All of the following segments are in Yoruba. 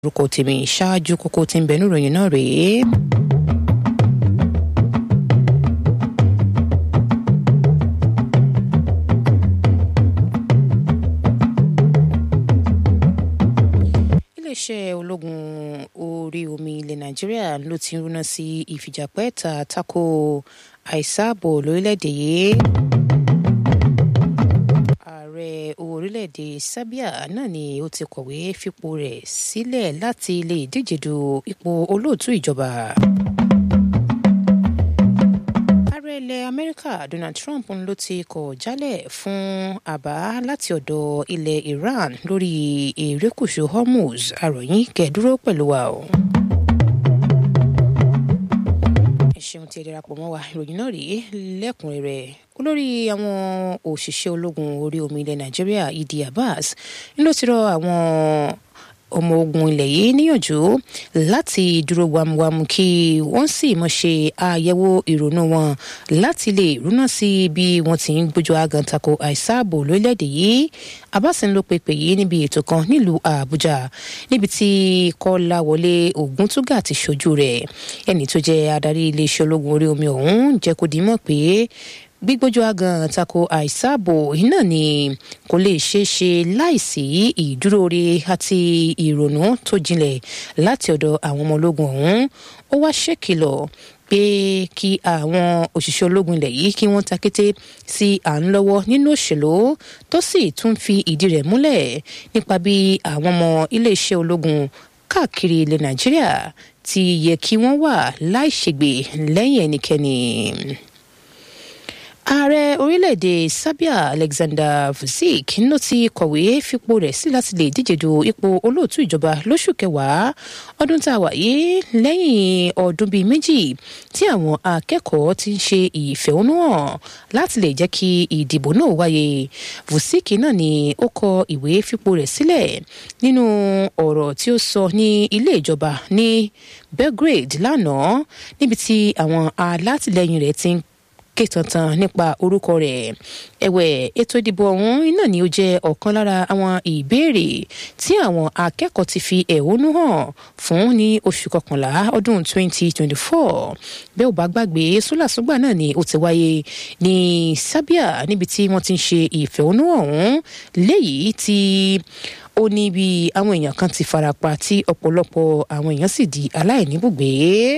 orúkọ tèmi ṣáájú kókó tí ń bẹ níròyìn náà rèé. iléeṣẹ́ ológun orí omi ilẹ̀ nàìjíríà ló ti ń rúná sí ìfìjàpẹ́ta tako àìsáàbò lórílẹ̀‐èdè yìí ààrẹ orílẹ̀-èdè serbia náà ni ó ti kọ̀wé fipò rẹ̀ sílẹ̀ láti lè díje du ipò olóòtú ìjọba. ààrẹ ilẹ̀ amẹ́ríkà donald trump ló ti kọ̀ jálẹ̀ fún àbá láti ọ̀dọ̀ ilẹ̀ iran lórí erékùṣù hormuz àròyìn kẹ́ẹ̀dúró pẹ̀lú wa o ṣeun tí ẹ darapọ̀ mọ́ wa ìròyìn náà rèé lẹ́kùnrẹ́rẹ́ olórí àwọn òṣìṣẹ́ ológun orí omi ilẹ̀ nàìjíríà idi abbas ló ti rọ àwọn ọmọ ogun ilẹ̀ yìí níyànjú láti dúró wámúwámú kí wọ́n sì mọ̀ ṣe àyẹ̀wò ìrònú wọn láti lè rúná sí bí wọ́n ti ń gbójú agan tako àìsáàbò lórílẹ̀‐èdè yìí abbas ń lo pèpè yìí níbi ètò kan nílùú àbújá níbi tí kọ́láwọlé ògúntúgà ti ṣojú rẹ̀ ẹni tó jẹ́ adarí iléeṣẹ́ ológun orí omi ọ̀hún jẹ́ kó dìímọ̀ pé gbígbójú agan tako àìsáàbò iná ni kò lè ṣeé ṣe láìsí ìdúróore àti ìrònú tó jinlẹ̀ láti ọ̀dọ̀ àwọn ọmọ ológun ọ̀hún ó wá ṣèkìlọ̀ pé kí àwọn òṣìṣẹ́ ológun ilẹ̀ yìí kí wọ́n ta kété sí à ń lọ́wọ́ nínú òṣèlú tó sì tún fi ìdí rẹ̀ múlẹ̀ nípa bí àwọn ọmọ iléeṣẹ́ ológun káàkiri ilẹ̀ nàìjíríà ti yẹ kí wọ́n wà láìṣègbè lẹ́yìn ẹnikẹ́ni ààrẹ orílẹ̀-èdè serbia alexander vucic ló ti kọ̀wé fipò rẹ̀ sí láti lè díje du ipò olóòtú ìjọba lóṣù kẹwàá ọdún tá a wà yìí lẹ́yìn ọdún bíi méjì tí àwọn akẹ́kọ̀ọ́ ti ń ṣe ìfẹ̀hónúhàn láti lè jẹ́ kí ìdìbò náà wáyé vucic náà ni ó kọ ìwé fipò rẹ̀ sílẹ̀ nínú ọ̀rọ̀ tí ó sọ ní ilé ìjọba ní belgrade lánàá níbi tí àwọn alátìlẹyìn rẹ̀ ti ń ké tantan nípa orúkọ rẹ̀ ẹ̀wẹ̀ ètò ìdìbò ọ̀hún iná ni ó jẹ́ ọ̀kan lára àwọn ìbéèrè tí àwọn akẹ́kọ̀ọ́ ti fi ẹ̀hónú hàn fún ní oṣù kọkànlá ọdún 2024 bẹ́ẹ̀ ò bá gbàgbé sólàsúgbà náà ni ó ti wáyé ní Serbia níbi tí wọ́n ti ń ṣe ìfẹ̀hónú ọ̀hún léyìí tí ó ní bí àwọn èèyàn kan ti farapa tí ọ̀pọ̀lọpọ̀ àwọn èèyàn sì di aláìníbùgbé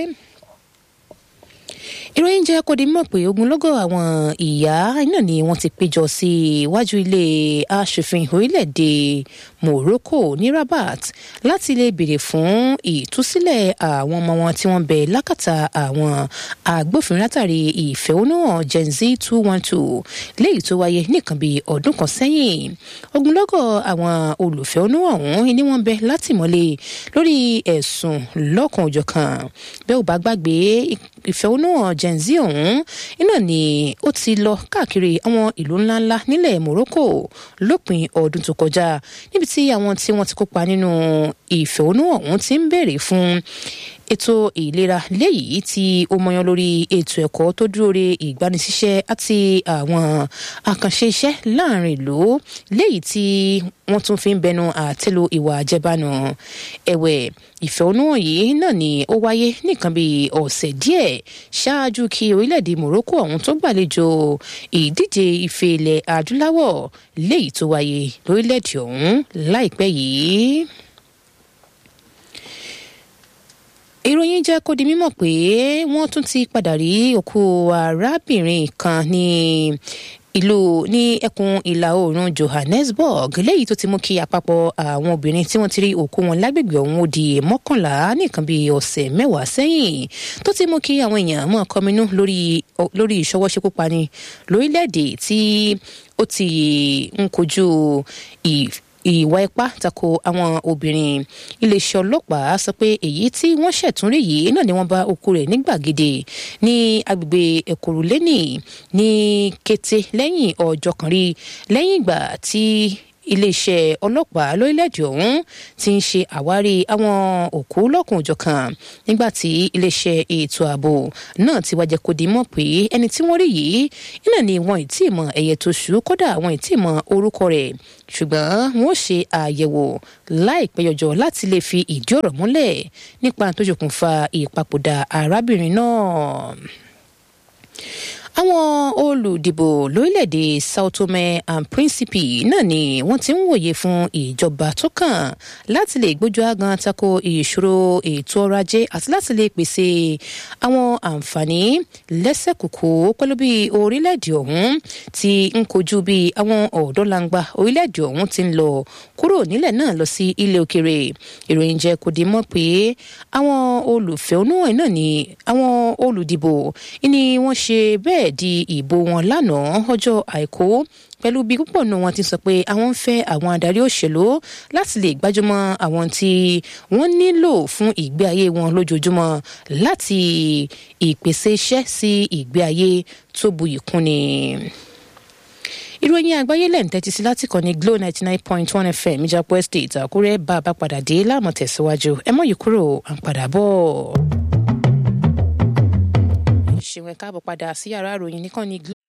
ìròyìn jẹ́ kó di mọ̀ pé ogunlọ́gọ̀ àwọn ìyá iná ni wọ́n ti péjọ sí iwájú ilé aṣòfin orílẹ̀-èdè Morocco ní Rabat láti lè béèrè fún ìtúsílẹ̀ àwọn ọmọ wọn tí wọ́n bẹ lákàtà àwọn agbófinró látàrí ìfẹ̀hónúhàn Gen Z two one two léyìí tó wáyé nìkan bíi ọdún kan sẹ́yìn ogunlọ́gọ̀ àwọn olùfẹ̀hónúhàn ọ̀hún ni wọ́n bẹ látìmọ́lé lórí ẹ̀sùn lọ́kan-ò-jọ̀kan bẹ́ẹ̀ ò bá gbàgbé ìfẹ̀hónúhàn Gen Z ọ̀hún iná ni ó ti lọ káàkiri àwọn ìlú ńláńlá nílẹ̀ Morocco lópin ọdún tó kọjá níbi tí àwọn tí wọ́n ti kópa nínú ìfẹ̀hónúhàn ọ̀hún ti ń béèrè fún ètò ìlera léyìí tí ó mọyán lórí ètò ẹ̀kọ́ tó dúró re ìgbanisíṣẹ́ àti àwọn àkànṣe iṣẹ́ láàrin ìlú léyìí tí wọ́n tún fi ń bẹnu àtẹ́lu ìwà àjẹbánu ẹ̀wẹ̀ ìfẹ̀hónúhàn yìí náà ni ó wáyé nìkan bíi ọ̀sẹ̀ díẹ̀ ṣáájú kí orílẹ̀-èdè Morocco ọ̀hún tó gbàlejò ìdíje ife ilẹ̀ adúláwọ̀ léyìí tó wáyé lórílẹ̀-èdè ọ̀hún láìpẹ́ yìí. ìròyìn jẹ́ kó di mímọ̀ pé wọ́n tún ti padà rí òkú arábìnrin kan ní ìlú ní ẹkùn ìlà oòrùn Johannesburg léyìí tó ti mú kí àpapọ̀ àwọn obìnrin tí wọ́n ti rí òkú wọn lágbègbè ọ̀hún ó di mọ́kànlá nìkan bíi ọ̀sẹ̀ mẹ́wàá sẹ́yìn tó ti mú kí àwọn èèyàn mọ̀ kọminú lórí lórí ìṣọwọ́ṣekúpani lórílẹ̀‐èdè tí ó ti ń kojú ìwà ipá tako àwọn obìnrin iléeṣẹ́ ọlọ́pàá sọ pé èyí tí wọ́n ṣẹ̀túnrí yìí náà ni wọ́n bá òkú rẹ̀ ní gbàgede ní agbègbè ẹ̀kọ́rùlẹ́nì ní kété lẹ́yìn ọjọ́ kan rí lẹ́yìn ìgbà tí iléeṣẹ́ ọlọ́pàá lórílẹ̀‐èdè ọ̀hún ti ń ṣe àwárí àwọn òkú lọ́kùnjọ̀kan nígbà tí iléeṣẹ́ ètò ààbò náà ti wá jẹ́ kó di mọ̀ pé ẹni tí wọ́n rí yìí iná ni wọn ì tí ì mọ ẹ̀yẹ tó ṣú kódà wọn ì tí ì mọ orúkọ rẹ̀ ṣùgbọ́n wọn ó ṣe àyẹ̀wò láìpẹ́ yọjọ́ láti lè fi ìdí ọ̀rọ̀ múlẹ̀ nípa tó ṣokùnfà ìpapòdà arábìnrin náà àwọn olùdìbò lórílẹ̀‐èdè sao tome and principe náà ni wọ́n ti ń wòye fún ìjọba tó kàn láti lè gbójú agan tako ìṣòro ètò ọrọ̀ ajé àti láti lè pèsè àwọn àǹfààní lẹ́sẹ̀kùkù pẹ̀lú bí orílẹ̀‐èdè ọ̀hún ti ń kojú bí àwọn ọ̀dọ́langba orílẹ̀‐èdè ọ̀hún ti ń lọ kúrò nílẹ̀ náà lọ sí ilé òkèrè ìròyìn jẹ́ kó di mọ́ pé àwọn olùfẹ̀hónúhàn náà ni àwọn olùdìbò ni wọ́n ṣe bẹ́ẹ̀ di ìbò wọn lánàá ọjọ́ àìkú pẹ̀lú bí púpọ̀ nù wọn ti sọ pé àwọn ń fẹ́ àwọn adarí òṣèlú láti lè gbájúmọ́ àwọn tí wọ́n nílò fún ìgbé ayé wọn lójoojúmọ́ láti ìpèsè iṣẹ́ sí ìgbé ayé tó buyì kúnni ìròyìn àgbáyé lẹ́ǹ tẹ́tí sí láti kàn ní glo ninety nine point one fm ìjàpọ̀ estate àkúrẹ́ bá a bá padà dé láàmú tẹ̀síwájú ẹ mọ̀ yìí kúrò à ń padà bọ̀ ṣèwọ̀n káàbọ̀ padà sí yàrá ìròyìn nìkan ní